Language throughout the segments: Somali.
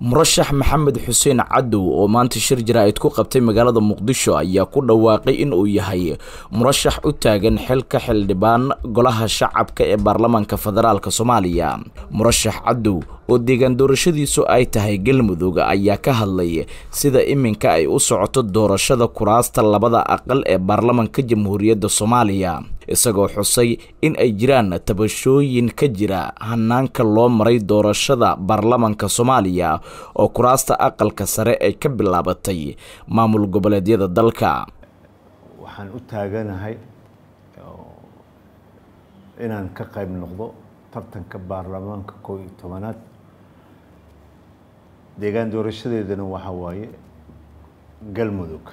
murashax maxamed xuseen cadow oo maanta shir jaraa'id ku qabtay magaalada muqdisho ayaa ku dhawaaqay in uu yahay murashax u taagan xilka xildhibaan golaha shacabka ee baarlamaanka federaalk soomaaliya murashax cadow oo deegaan doorashadiisu ay tahay galmudug ayaa ka hadlay sida iminka ay u socoto doorashada kuraasta labada aqal ee baarlamanka jamhuuriyadda soomaaliya isagoo xusay in ay jiraan tabashooyin ka jira hanaanka loo maray doorashada baarlamanka soomaaliya oo kuraasta aqalka sare ay ka bilaabatay maamul goboleedyada dalka waxaan u taaganahay inaan ka qayb noqdo tartanka baarlamaanka koo iyo tobanaad deegaan doorashadeedana waxaa waaye galmudug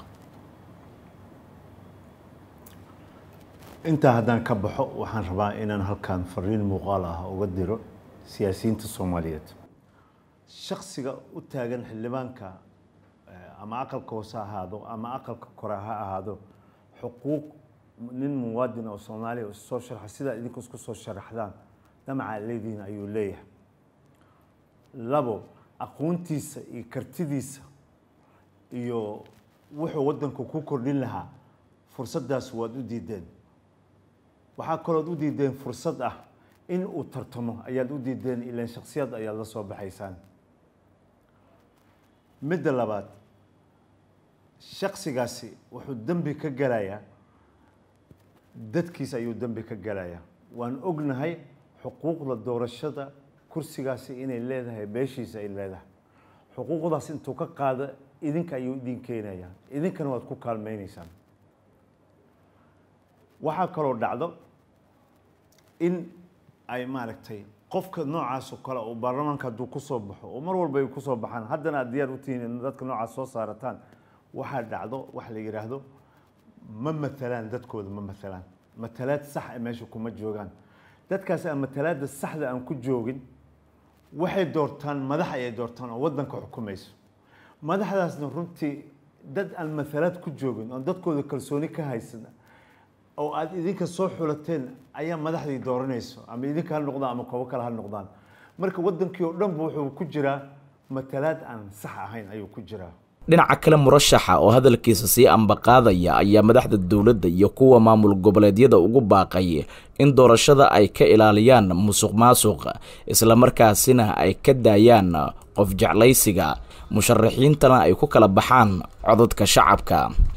intaa haddaan ka baxo waxaan rabaa inaan halkan fariin muuqaal ah uga diro siyaasiyiinta soomaaliyeed shaksiga u taagan xildhibaanka ama aqalka hoose ha ahaado ama aqalka kore ha ahaado xuquuq nin muwaadin oo soomaaliya issoo sharxa sidaa idinku isku soo sharaxdaan damaca leediin ayuu leeyahay labo aqoontiisa iyo kartidiisa iyo wuxuu waddanku ku kordhin lahaa fursaddaas waad u diideen waxaa kalood u diideen fursad ah in uu tartamo ayaad u diideen ilaan shaksiyad ayaad la soo baxaysaan midda labaad shaksigaasi wuxuu dembi ka galayaa dadkiisa ayuu dembi ka galayaa waan ognahay xuquuqda doorashada kursigaasi inay leedahay beeshiisa ay leedahay xuquuqdaas intuu ka qaado idinka ayuu idin keenayaa idinkana waad ku kaalmaynaysaan waxaa kaloo dhacdo in ay maaragtay qofka noocaas oo kale oo baarlamaanka hadduu kusoo baxo oo mar walba ay kusoo baxaan haddana aad diyaar u tihiin in dadka noocaas soo saarataan waxaa dhacdo wax la yidhaahdo ma matalaan dadkooda ma matalaan matalaad sax a meesha kuma joogaan dadkaas aan matalaada saxda aan ku joogin waxay doortaan madax ayay doortaan oo waddanka xukumayso madaxdaasna runtii dad aan matalaad ku joogin oon dadkooda kalsooni ka haysan oo aada idinka soo xulateen ayaa madaxdii dooranayso ama idinka ha noqdaan ama koobo kale ha noqdaan marka waddankii oo dhanba wuxuu ku jiraa matalaad aan sax ahayn ayuu ku jiraa dhinaca kale murashaxa oo hadalkiisa sii ambaqaadaya ayaa madaxda dowladda iyo kuwa maamul goboleedyada ugu baaqay in doorashada ay ka ilaaliyaan musuq maasuq islamarkaasina ay ka daayaan qof jeclaysiga musharaxiintana ay ku kala baxaan codadka shacabka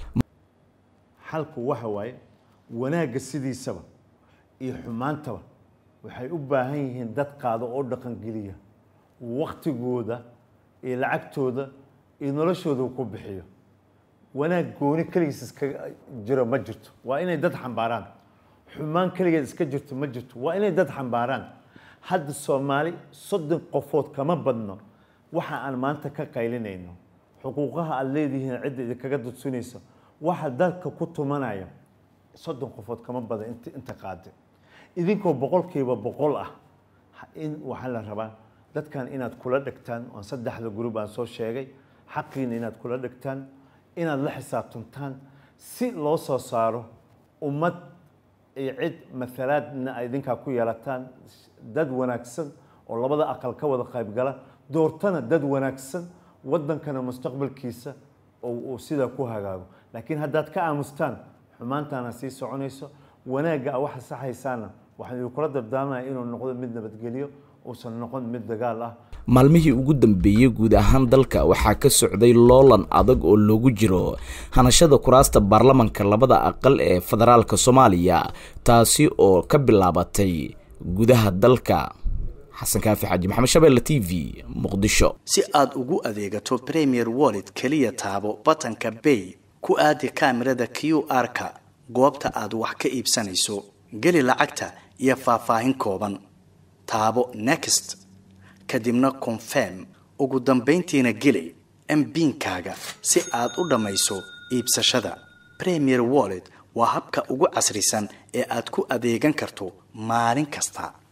xalku waxa waaye wanaagga sidiisaba iyo xumaantaba waxay u baahan yihiin dad qaado oo dhaqangeliya waktigooda iyo lacagtooda iyo noloshooda ku bixiyo wanaag gooni keligiis iska jiro ma jirto waa inay dad xambaaraan xumaan keligeed iska jirto ma jirto waa inay dad xambaaraan hadda soomaali soddon qofood kama badno waxa aan maanta ka qaylinayno xuquuqaha aada leedihiin cidda idinkaga dudsunaysa waxa dalka ku tumanaya soddon qofood kama badan int inta qaada idinkoo boqolkiiba boqol ah in waxaa la rabaa dadkan inaad kula dhegtaan oon saddexda gurub aan soo sheegay xaqiina inaad kula dhegtaan inaad la xisaabtantaan si loo soo saaro ummad iyo cid matalaadna ay idinkaa ku yeelataan dad wanaagsan oo labada aqal ka wada qaybgala doortana dad wanaagsan waddankana mustaqbalkiisa oo uu sidaa ku hagaago laakiin haddaad ka aamustaan xumaantaana sii soconayso wanaagga a waxa saxaysaana waxaan idinkula dardaamaya inuu noqdo mid nabadgelyo uusan noqon mid dagaal ah maalmihii ugu dambeeyey guud ahaan dalka waxaa ka socday loolan adag oo loogu jiro hanashada kuraasta baarlamanka labada aqal ee federaalka soomaaliya taasi oo ka bilaabatay gudaha dalka xasan kaafi xaaji maxamed shabeelle t v muqdisho si aad ugu adeegato premier wallet keliya taabo batanka bay ku aadi kaamirada q r-ka goobta aad wax ka iibsanayso geli lacagta iyo faahfaahin kooban taabo next kadibna confirm ugu dambayntiina geli mbiinkaaga si aad u dhammayso iibsashada premier wallet waa habka ugu casrisan ee aad ku adeegan karto maalin kasta